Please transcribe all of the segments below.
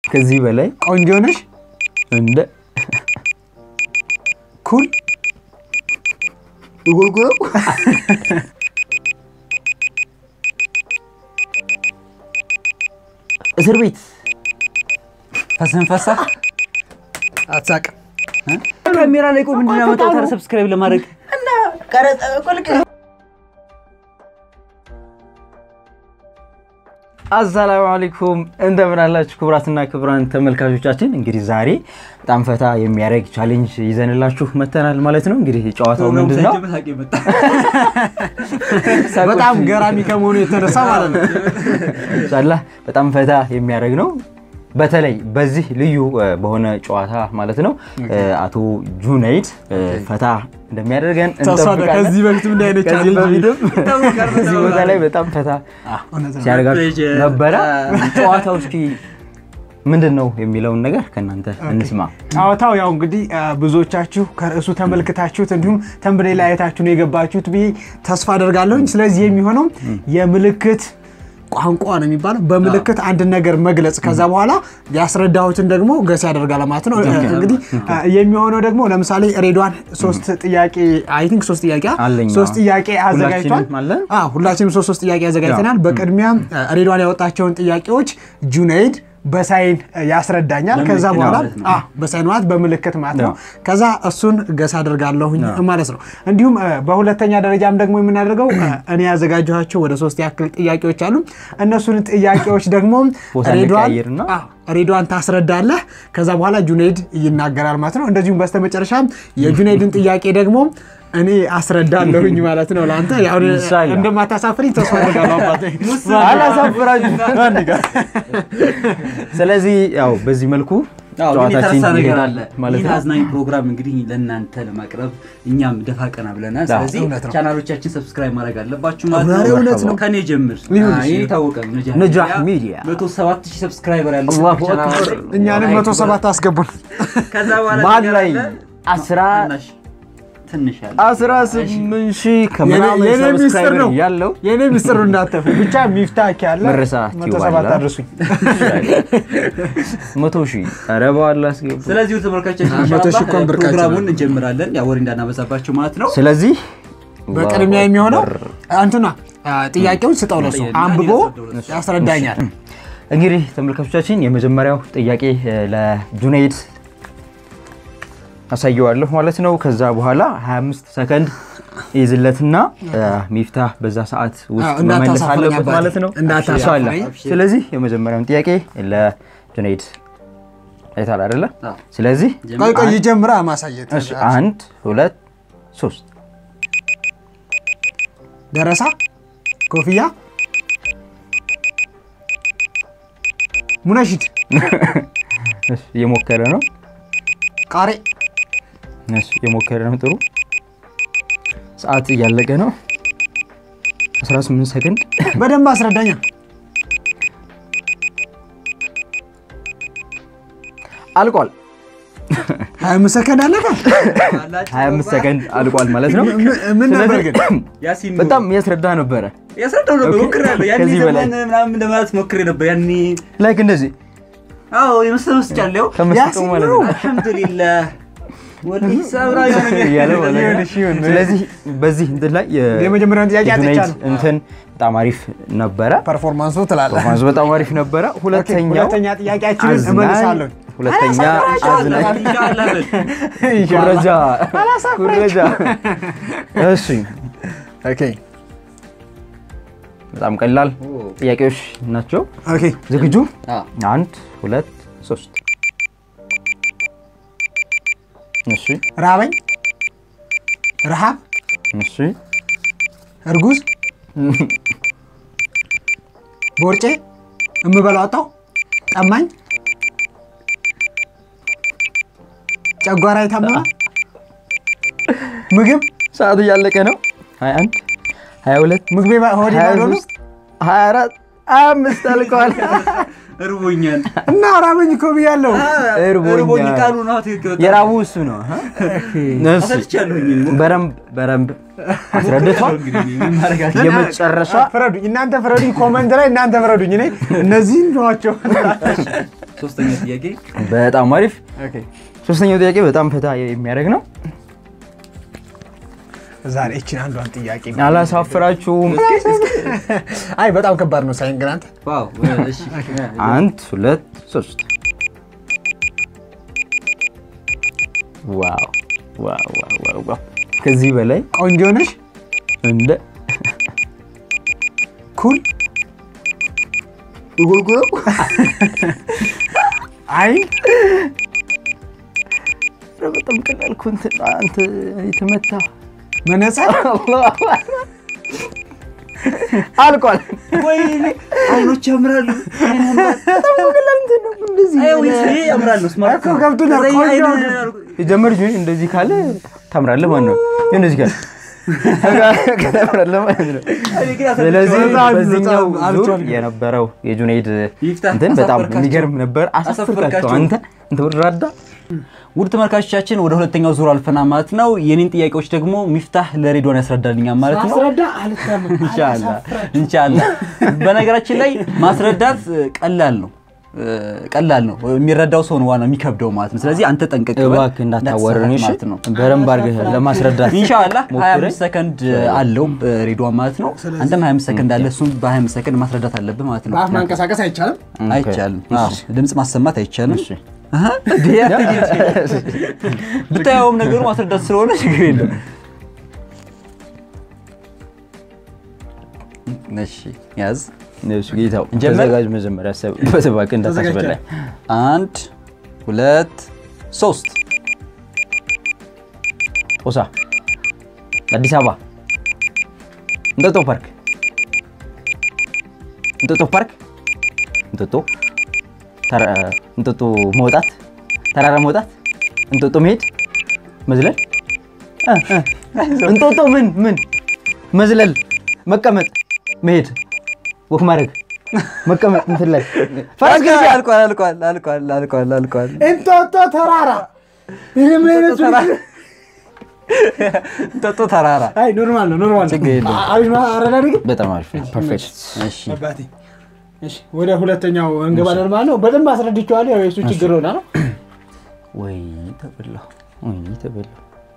ከዚህ በላይ ቆንጆ ነሽ፣ እንደ ኩል ጎልጎሎ እስር ቤት ፈሰንፈሳ አትሳቅም። ካሜራ ላይ ቆይ ምንድን ነው ያመጣው? ታዲያ ሰብስክራይብ ለማድረግ አሰላሙ አለይኩም እንደምን አላችሁ ክቡራትና ክቡራን ተመልካቾቻችን። እንግዲህ ዛሬ በጣም ፈታ የሚያደርግ ቻሌንጅ ይዘንላችሁ መተናል ማለት ነው። እንግዲህ ጨዋታው ምንድን ነው? በጣም ገራሚ ከመሆኑ የተነሳ ማለት ነው። ኢንሻላህ በጣም ፈታ የሚያደርግ ነው። በተለይ በዚህ ልዩ እ፣ በሆነ ጨዋታ ማለት ነው እ፣ አቶ ጁነይድ እ፣ ፈታ እንደሚያደርገን ተስፋ እንጠብቃለን። ከዚህ በፊትም እንዲህ አይነት ከዚህ ቻሌንጅ በፊትም እዚህ ቦታ ላይ በጣም ፈታ እውነት ነው። ሲያደርጋችሁ ነበረ። ጨዋታው እስኪ ምንድን ነው የሚለውን ነገር ከእናንተ እንስማ። ጨዋታው ያው እንግዲህ አ፣ ብዙዎቻችሁ ከርዕሱ ተመልክታችሁት እንዲሁም ተንብሌ ላይ አይታችሁ ነው የገባችሁት ብዬ ተስፋ አደርጋለሁኝ። ስለዚህ የሚሆነው የምልክት ቋንቋ ነው የሚባለው። በምልክት አንድን ነገር መግለጽ ከዛ በኋላ ያስረዳሁትን ደግሞ ገስ ያደርጋል ማለት ነው። እንግዲህ አ፣ የሚሆነው ደግሞ ለምሳሌ ሬድዋን ሶስት ጥያቄ አይ ቲንክ ሶስት ጥያቄ አለኝ። ሶስት ጥያቄ አዘጋጅቷል። ሁላችንም አለን? አዎ ሁላችንም ሶስት ሶስት ጥያቄ አዘጋጅተናል። በቅድሚያ አ፣ ሬድዋን ያወጣቸውን ጥያቄዎች ጁነይድ በሳይን አ፣ ያስረዳኛል። ከዛ በምልክት በኋላ ማለት ነው። አ፣ በሳይን ማለት በምልክት ማለት ነው። ያው። ከዛ እሱን ገስ አደርጋለሁኝ ማለት ነው። እንዲሁም አ፣ በሁለተኛ ደረጃም ደግሞ የምናደርገው አ፣ እኔ ያዘጋጀኋቸው ወደ ሶስት ያክል ጥያቄዎች አሉ። እነሱን ጥያቄዎች ደግሞ ቦታ ሬድዋን እንቀያይርና አ፣ ሬድዋን ታስረዳለህ። ከዛ በኋላ ጁኔይድ ይናገራል ማለት ነው። እንደዚሁም በስተመጨረሻ የጁኔይድን ጥያቄ ደግሞ እኔ አስረዳለሁኝ ማለት ነው። ለአንተ ያው ኢንሻአላህ። እንደማታሳፍሪኝ ተስፋ አደርጋለሁ አባቴ። አላሳፍራችሁ። ስለዚህ ያው በዚህ መልኩ አዎ፣ ግን ጨዋታችን የተረሳ ነገር ይሄዳል አለ። ማለት ይህን ነው። አዝናኝ ፕሮግራም እንግዲህ ለእናንተ ለማቅረብ እኛም ደፋ ቀና ብለናል። አዎ፣ ስለዚህ እውነት ነው። ቻናሎቻችን ሰብስክራይብ ማድረግ አለባችሁ ማለት ኧረ ነው። እውነት ነው። ከኔ ጀምር። ይሁን አዎ፣ እሺ። ይሄ የታወቀ ነው። ነጃህ ሚዲያ። መቶ ሰባት ሺህ ሰብስክራይበር ያለው አላሁ ቻናል አክበር። አለኝ። እኛንም መቶ ሰባት አስገቡን። ከዛ በኋላ መሀል ነገር ላይ አለ። አስራ ትንሽ ትንሽ ያለ አስራ ስምንት ሺህ ከምናምን የኔ ሚስጥር ሰብስክራይበር ነው ያለው የኔ ሚስጥሩ እንዳተፉ ብቻ ሚፍታክ ያለ መረሳት መቶ ሰባት ይዋላል። አድርሱኝ። መቶ ሺህ ኧረ በኋላ አስገቡ። ስለዚህ ተመልካቾቻችን መቶ ሺህ ኢንሻአላህ እንኳን ብርቃችን ፕሮግራሙን ነው። እንጀምራለን። ያው ወሬ እንዳናበዛባቸው ማለት ነው። ስለዚህ በቅድሚያ የሚሆነው አንቱና ጥያቄውን ስጠው ለሱ ጥያቄ- አንብቦ እሺ። ያስረዳኛል። እንግዲህ ተመልካቾቻችን የመጀመሪያው ጥያቄ እ፣ ለጁነይድ አሳየዋለሁ ማለት ነው። ከዛ በኋላ 25 ሰከንድ ይዝለትና እ፣ ሚፍታህ በዛ ሰዓት ውስጥ አዎ፣ መመለስ እንዳታሳፍረኝ አለበት አባቴ፣ ማለት ነው። እንዳታሳፍረኝ። ኢንሻአላህ። ስለዚህ የመጀመሪያውን ጥያቄ ለጁነይድ አይታል አይደለ? አዎ። ስለዚህ ቆይ ቆይ ይጀምራ ማሳየት እሺ፣ አንድ ሁለት ሶስት ደረሳ ኮፍያ ሙነሽድ እሺ፣ እየሞከረ ነው። ቃሬ እሺ፣ እየሞከረ ነው። ጥሩ ሰዓት እያለቀ ነው። 18 ሰከንድ በደንብ አስረዳኛ። አልቋል። 25 ሰከንድ አለፈ። 25 ሰከንድ አልቋል ማለት ነው። ምን- ምን ነበር ግን? ያሲን ነው። በጣም ያስረዳ ነበረ። ያስረዳው ነበር ኦኬ። ሞክሬያለሁ። ያኔ ከዚህ በላይ። ዘመን ምናምን ለማለት ሞክሬ ነበር። ያኔ ላይክ እንደዚህ አዎ የመሰለ መስጫለሁ። ከመስጠቱ ያሲን ማለት ነው። ነው አልሐምዱሊላህ ወዲህ ሰብራ እያለ ማለት ነው። ይሁን፣ እሺ፣ ይሁን። ስለዚህ በዚህ እንትን ላይ የ- የመጀመሪያውን ጥያቄ የጁነይድ አጥቻለሁ። እንትን በጣም አሪፍ ነበረ። ፐርፎርማንሱ ትላለህ። ፐርፎርማንሱ በጣም አሪፍ ነበረ። ሁለተኛው ሁለተኛ ጥያቄያችንን አዝናኝ- እመልሳለሁ። ሁለተኛ አዝናኝ ኢንሻአላህ ኩረጃ ኩረጃ። እሺ ኦኬ በጣም ቀላል ጥያቄዎች ናቸው። ኦኬ ዝግጁ? አዎ። አንድ ሁለት ሶስት። እሺ ራበኝ፣ ረሃብ፣ እሺ እርጉዝ፣ ቦርጬ፣ እምበላው አጣሁ፣ ጠማኝ፣ ጨጓራ የታመመ ምግብ ሰዓት እያለቀ ነው። 21 22 ምግቤ ባ- ሆዴ ባዶ ነው 23 24 25 አልቀዋል። እርቦኛል። እና ራበኝ እኮ ብያለሁ። እርቦኛል። እርቦኝ ቃሉ ነው ትክክል። በጣም የራቡ እሱ ነው። እሺ አሰልቻለሁኝ። በደንብ በደንብ አስረድቷል። እንግዲህ ምን ማድረግ አለ? የመጨረሻ ፍረዱኝ፣ እናንተ ፍረዱኝ። ኮመንት ላይ እናንተ ፍረዱኝ። እኔ እነዚህን ነዋቸው። ሶስተኛ ጥያቄ በጣም አሪፍ። ኦኬ። ሶስተኛው ጥያቄ በጣም ፈታ የሚያደርግ ነው። ዛሬ እችን አንዷን ጥያቄ አላሳፍራችሁም። አይ በጣም ከባድ ነው ሳይን ግን አንተ ዋው እሺ አንድ ሁለት ሶስት። ዋው ዋው ዋው ዋው ዋው! ከዚህ በላይ ቆንጆ ነሽ እንደ ኩል ጉርጉሮ አይን በጣም ቀላል እኮ እንትን አንተ የተመታ መነጽር አልቋል። ወይኔ አይኖች ያምራሉ አይ ወይ ይሄ ያምራል ነው ስማርት እኮ ገብቶኛል። ከዛ ይሄ ቆንጆ አይን- ነው። የጀመር ጁኒ እንደዚህ ካለ ታምራለህ ማለት ነው። እንደዚህ ካለ ታምራለህ ማለት ነው። እኔ ግን ስለዚህ በጣም በዚህኛው በጣም ዙር አልቻልኩም። የነበረው የጁኔይድ ይፍታህ እንትን በጣም አሳፈርካቸው። የሚገርም ነበር። አሳፈርካቸው አሳፈርካቸው። አንተ እንትን ወራዳ ውድ ተመልካቾቻችን ወደ ሁለተኛው ዙር አልፈና ማለት ነው። የኔን ጥያቄዎች ደግሞ ሚፍታህ ለሬድዋን ያስረዳልኛል ማለት ነው። ማስረዳ አልታመም ኢንሻአላህ ኢንሻአላህ። በነገራችን ላይ ማስረዳት እ, ቀላል ነው እ, ቀላል ነው። የሚረዳው ሰው ነው ዋናው የሚከብደው ማለት ነው። ስለዚህ አንተ ጠንቀቅ በል፣ እባክህ እንዳታወረን እሺ። ማለት ነው። በደንብ አድርገህ ለማስረዳት ኢንሻአላህ ሞክረህ 25 ሰከንድ አለው እ, ሬድዋን ማለት ነው። አንተም 25 ሰከንድ አለ፣ እሱም በ25 ሰከንድ ማስረዳት አለብህ ማለት ነው። በአፍ ማንቀሳቀስ አይቻልም አይቻልም። አዎ፣ ድምፅ ማሰማት አይቻልም። እሺ። አሃ፣ እንዴ፣ አትሄድ። ብታየውም ነገሩ ማስረዳት ስለሆነ ችግር የለም። እሺ ያዝ። እሱ ጌታው እንጀምር? ተዘጋጅ። መጀመሪያ አሰብበት እባክህ እንዳታስበላኝ። አንድ ሁለት ሶስት ጦሳ፣ አዲስ አበባ፣ እንጦጦ ፓርክ፣ እንጦጦ ፓርክ፣ እንጦጦ ተራ- እንጦጦ መውጣት፣ ተራራ መውጣት፣ እንጦጦ መሄድ፣ መዝለል፣ እ፣ እ፣ እንጦጦ ምን ምን መዝለል፣ መቀመጥ፣ መሄድ፣ ወክ ማድረግ፣ መቀመጥ እንትን ላይ ፈረስ ጊዜ ግልቢያ፣ አልቋል አልቋል አልቋል አልቋል አልቋል። እንጦጦ ተራራ ይህ ምን አይነቱ እንጦጦ ተራራ አይ ኖርማል ነው ኖርማል ነው ችግር የለም። አ- አሪፍ ነው አረዳድ ግን በጣም አሪፍ ነው። ፐርፌክት። እሺ አባቴ እሺ ወደ ሁለተኛው እንገባለን ማለት ነው በደንብ አስረድቼዋለሁ ያው የእሱ ችግር ሆና ነው ወይ ተበላሁ፣ ወይ ተበላሁ።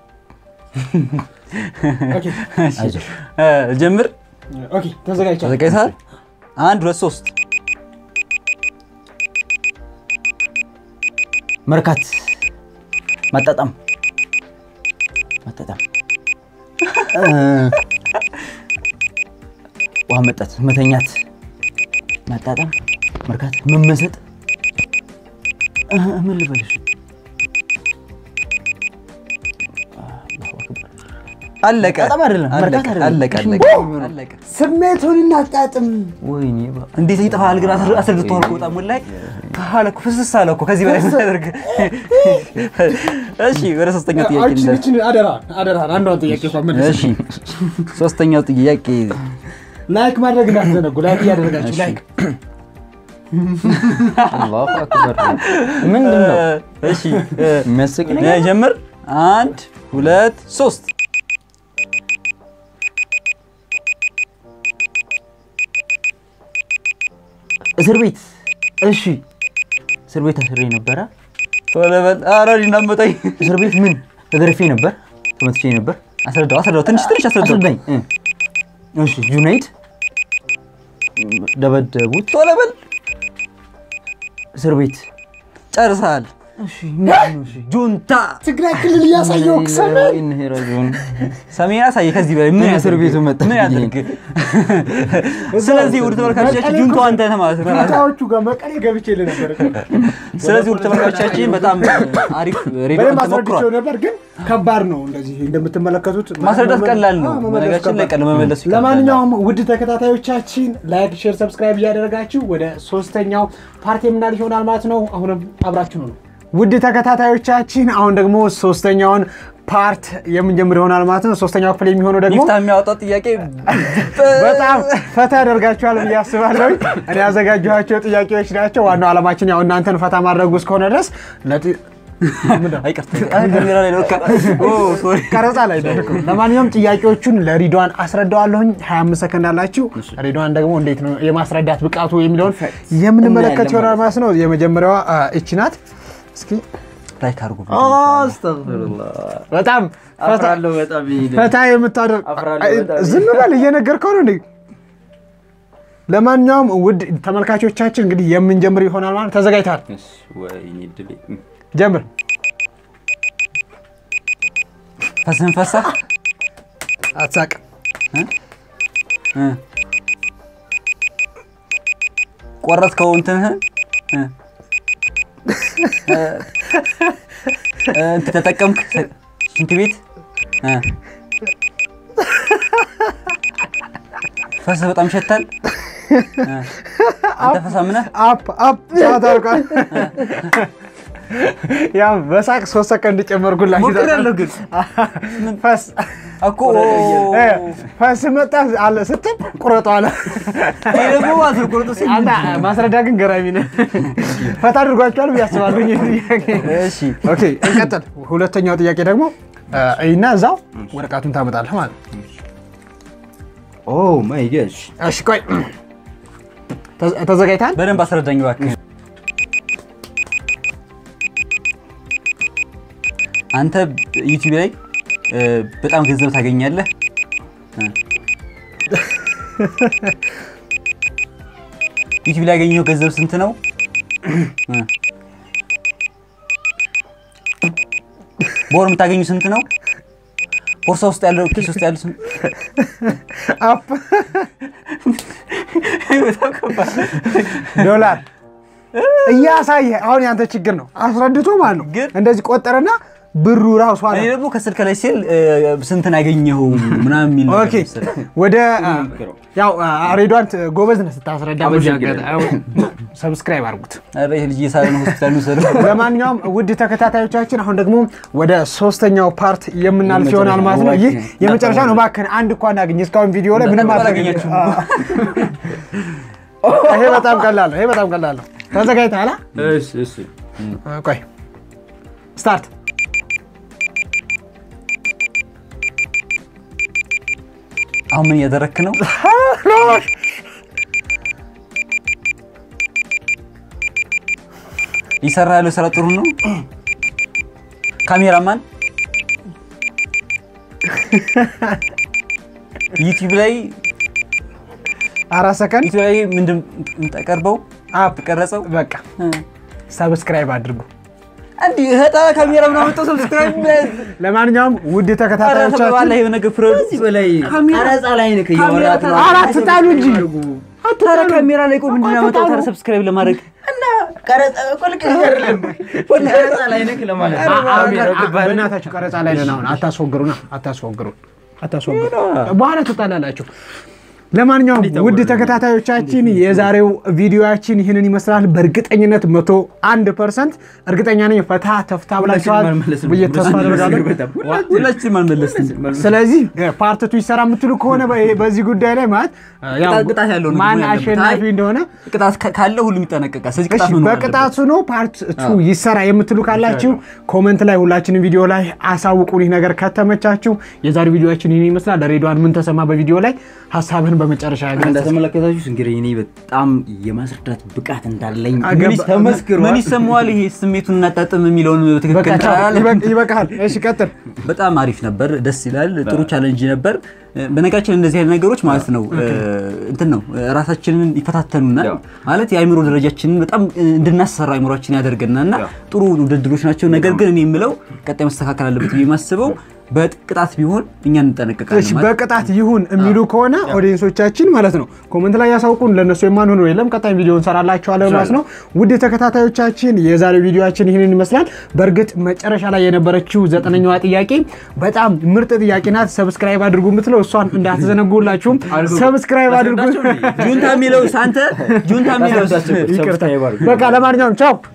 ኦኬ አይዞህ እ፣ ጀምር። ኦኬ ተዘጋጅቻለሁ ተዘጋጅተሃል? አንድ ሁለት ሶስት መርካት፣ ማጣጣም፣ ማጣጣም፣ እ፣ ውሃ መጠጥ፣ መተኛት፣ ማጣጣም፣ መርካት፣ መመሰጥ፣ እ፣ ምን ልበልሽ? አለቀ። በጣም አይደለም፣ አለቀ፣ መርካት አይደለም። አለቀ አለቀ አለቀ። ስሜቱን እናጣጥም ወይኔ ባ- እንዴት ይጠፋል ግን አስር- አስረድተዋል እኮ በጣም ላይ ካለ እኮ ፍስስ አለ እኮ ከዚህ በላይ ምናደርግ እሺ ወደ ሶስተኛው ጥያቄ እችን እንለፍ። እችን አደራ አደራ አንዷን ጥያቄ እንኳን መልስ እሺ ሶስተኛው ጥያቄ ላይክ ማድረግ እንዳትዘነጉ ላይክ እያደረጋችሁ ላይክ አላሁ አክበር። ምንድን ነው እሺ እ፣ የሚያስቅ ነገር? እ፣ ጀምር አንድ ሁለት ሶስት እስር ቤት። እሺ እስር ቤት አስሬ ነበረ። ቶሎ በል ኧረ እናመጣኝ እስር ቤት ምን ተገርፌ ነበር፣ ተመትቼ ነበር። አስረዳው አስረዳው ትንሽ ትንሽ አስረዳው አስረዳኝ። እ። እሺ ጁናይድ ደበደቡት። ቶሎ በል እስር ቤት ጨርሰሃል እሺ ምንድን ነው? እሺ ጁንታ ትግራይ ክልል እያሳየው ሰሜን ኢንሄ ረጁን ሰሜን አሳየ ከዚህ በላይ ምን ምን እስር ያድርግ? ቤቱ መጣ? ምን ያድርግ ስለዚህ ውድ ተመልካቾቻችን ጁንታው አንተ ነህ ማለት ነው ሁኔታዎቹ ጋር መቀሌ ገብቼ ነበር ስለዚህ ውድ ተመልካቾቻችን በጣም አሪፍ ሬዲዮ በደንብ ተሞክሯል አስረድቼው ነበር ግን ከባድ ነው እንደዚህ እንደምትመለከቱት ማስረዳት ቀላል ነው። አዎ፣ መመለስ በነገራችን ላይ ከባድ ቀላል መመለሱ ይከብዳል። ለማንኛውም ውድ ተከታታዮቻችን ላይክ ሼር ሰብስክራይብ እያደረጋችሁ ወደ ሶስተኛው ፓርቲ የምናል ይሆናል ማለት ነው አሁንም አብራችሁ ነው ውድ ተከታታዮቻችን አሁን ደግሞ ሶስተኛውን ፓርት የምንጀምር ይሆናል ማለት ነው ሶስተኛው ክፍል የሚሆነው ደግሞ ሚፍታ የሚያወጣው ጥያቄ በጣም ፈታ ያደርጋችኋል ብዬ አስባለሁ። እኔ ያዘጋጀኋቸው ጥያቄዎች ናቸው። ዋናው ዓላማችን ያው እናንተን ፈታ ማድረጉ እስከሆነ ድረስ ለጥ- አይቅርታ አይ፣ ካሜራ ላይ ነው። ኦ ሶሪ ቀረጻ ላይ ደርኩ። ለማንኛውም ጥያቄዎቹን ለሪድዋን አስረዳዋለሁኝ። 25 ሰከንድ አላችሁ። ሪድዋን ደግሞ እንዴት ነው የማስረዳት ብቃቱ የሚለውን የምንመለከት እናያለን ይሆናል ማለት ነው። የመጀመሪያዋ አ, እቺ ናት። እስኪ ላይክ አድርጉ። አስተግፊሩላህ በጣም ፈታ- አፍራለሁ በጣም ይሄ ፈታ የምታደርግ አፍራለሁ አይ፣ በጣም። ዝም በል እየነገርከው ነው እንዴ? ለማንኛውም ውድ ተመልካቾቻችን እንግዲህ የምንጀምር ይሆናል ማለት ተዘጋጅተሃል? እሺ፣ ወይኔ ድሌ ጀምር። ፈስህን ፈሳ አትሳቅ። እ። ቆረጥከው እንትንህን እ። እ፣ እ፣ እንትን ተጠቀምክ ሽንት ቤት እ። ፈስህ በጣም ይሸታል። እ። አንተ ፈሳምነህ አፕ አፕ ሰዓት አልቋል። ያው በሳቅ ሶስት ሰከንድ ጨመርኩላችሁ። ሞክሬያለሁ ግን ፈስ እኮ እ፣ ፈስ መጣ አለ ስትል ቁረጡ አለ። ይሄ ደግሞ ማለት ነው ቁርጥ ሲል አንተ ማስረዳ ግን ገራሚ ነህ። ፈታ አድርጓቸዋል ብዬ አስባለሁ። ይህ ጥያቄ። እሺ ኦኬ እንቀጥል። ሁለተኛው ጥያቄ ደግሞ እ፣ እና እዛው ወረቀቱን ታመጣለህ ማለት ነው። ኦ ማይ ጋሽ እሺ ቆይ ተ- ተዘጋጅተሃል? በደንብ አስረዳኝ እባክህ። አንተ ዩቲዩብ ላይ እ፣ በጣም ገንዘብ ታገኛለህ። እ። ዩቲዩብ ላይ ያገኘው ገንዘብ ስንት ነው? እ። በወር የምታገኙ ስንት ነው? ቦርሳ ውስጥ ያለው ኪስ ውስጥ ያለው ስንት? አፕ በጣም ከባድ ዶላር እያሳየ አሁን ያንተ ችግር ነው። አስረድቶ ማለት ነው። ግን- እንደዚህ ቆጠረና ብሩ ራሱ አለ። እኔ ደግሞ ከስልክ ላይ ሲል እ፣ ስንትን ያገኘው ምናምን የሚል ነገር ኦኬ መሰለኝ። ወደ ሞክረው። ያው ሬዷን ጎበዝ ነህ ስታስረዳ። በዚህ አመሰግናለሁ። አጋጣሚ ሰብስክራይብ አድርጉት። ኧረ ይሄ ልጅ እየሳለ ነው ሆስፒታል ውሰዱ። ለማንኛውም ውድ ተከታታዮቻችን አሁን ደግሞ ወደ ሶስተኛው ፓርት የምናልፍ ይሆናል ማለት ነው። ይህ የመጨረሻ ነው። እባክህን አንድ እንኳን አግኝ። እስካሁን ቪዲዮ ላይ ምንም በጣም አልተገኘችም። አላገኛችሁም። ይሄ በጣም ቀላል ነው። ይሄ በጣም ቀላል ነው። ተዘጋጅተሃል? እሺ እሺ አ? ቆይ ስታርት። አሁን ምን እያደረክ ነው? እየሰራ ያለው ስራ ጥሩ ነው። ካሜራማን ዩቲዩብ ላይ አራት ሰከንድ ዩቲዩብ ላይ ምንድን የምታቀርበው አፕ ቀረጸው በቃ ሰብስክራይብ አድርጉ። እንዲህ ህጣ ካሜራ ምናምን ጠው ሰብስክራይብ ለማንኛውም ውድ ባላ ተከታታዮቻችን ይሄ ነገር ፍረዱ። ከዚህ በላይ ቀረጻ ላይ ነህ እያወራት ነው። አራት ጣሉ እንጂ ታዲያ ካሜራ ላይ ቆይ ምንድን ነው ያመጣው? ታዲያ ሰብስክራይብ ለማድረግ እና ቀረጻ እኮ ልክ አይደለም። ቀረጻ ላይ ነህ ለማለት ነው። ካሜራው ገባህ? በእናታችሁ ቀረጻ ላይ ነን። አሁን አታስወግሩና አታስወግሩን አታስወግሩ። በኋላ ትጣላላችሁ። ለማንኛውም ውድ ተከታታዮቻችን የዛሬው ቪዲዮያችን ይህንን ይመስላል። በእርግጠኝነት መቶ አንድ ፐርሰንት እርግጠኛ ነኝ ፈታ ተፍታ ብላችኋል አልመለስንም። ብዬ ተስፋ አደርጋለሁ። ሁላችንም አልመለስንም። ስለዚህ ፓርትቱ ይሰራ የምትሉ ከሆነ በ- በዚህ ጉዳይ ላይ ማለት ያው ቅጣት- ቅጣት ያለው ነው ማን መሆን ያለበት። አሸናፊ አይ፣ እንደሆነ ቅጣት ካ- ካለው ሁሉም ይጠነቀቃል። ስለዚህ ቅጣት እሺ መኖር በቅጣቱ ነው ፓርት ቱ ይሰራ የምትሉ ካላችሁ ኮመንት ላይ ሁላችንም ቪዲዮ ላይ አሳውቁን። ይህ ነገር ከተመቻችሁ የዛሬው ቪዲዮችን ይህን ይመስላል። ሬድዋን ምን ተሰማ በቪዲዮ ላይ ሀሳብህን በመጨረሻ ግለጽ። እንደተመለከታችሁት እንግዲህ እኔ በጣም የማስረዳት ብቃት እንዳለኝ አገባ- ምን ይስ- ተመስክሯል። ምን ይሰማዋል? ይሄ ስሜቱን እናጣጥም የሚለውን በቃ ትክክል ቻው፣ ቻላል። ይበቅ- ይበቃሃል። እሺ ቀጥል። በጣም አሪፍ ነበር፣ ደስ ይላል። ጥሩ ቻለንጅ ነበር። በነገራችን እንደዚህ አይነት ነገሮች ማለት ነው እንትን ነው ራሳችንን ይፈታተኑናል ያው። ማለት የአእምሮ ደረጃችንን በጣም እንድናሰራ አእምሯችን ያደርገናል እና ያው። ጥሩ ውድድሮች ናቸው። ነገር ግን እኔ የምለው ቀጣይ መስተካከል አለበት ብዬ የማስበው በቅጣት ቢሆን እኛ እንጠነቀቃለን እሺ ማለት በቅጣት ይሁን የሚሉ ከሆነ ኦዲየንሶቻችን ማለት ነው ኮመንት ላይ ያሳውቁን። ለእነሱ የማንሆነው የለም። ቀጣይ ቪዲዮ እንሰራላችኋለን ማለት ነው። ውድ ተከታታዮቻችን የዛሬው ቪዲዮችን ይህንን ይመስላል። በእርግጥ መጨረሻ ላይ የነበረችው ዘጠነኛዋ ጥያቄ በጣም ምርጥ ጥያቄ ናት። ሰብስክራይብ አድርጉ የምትለው እሷን እንዳትዘነጉላችሁም ሰብስክራይብ አድርጉ። ጁንታ የሚለው አንተ ጁንታ የሚለው ሰብስክራይብ አድርጉ። በቃ ለማንኛውም ቻው።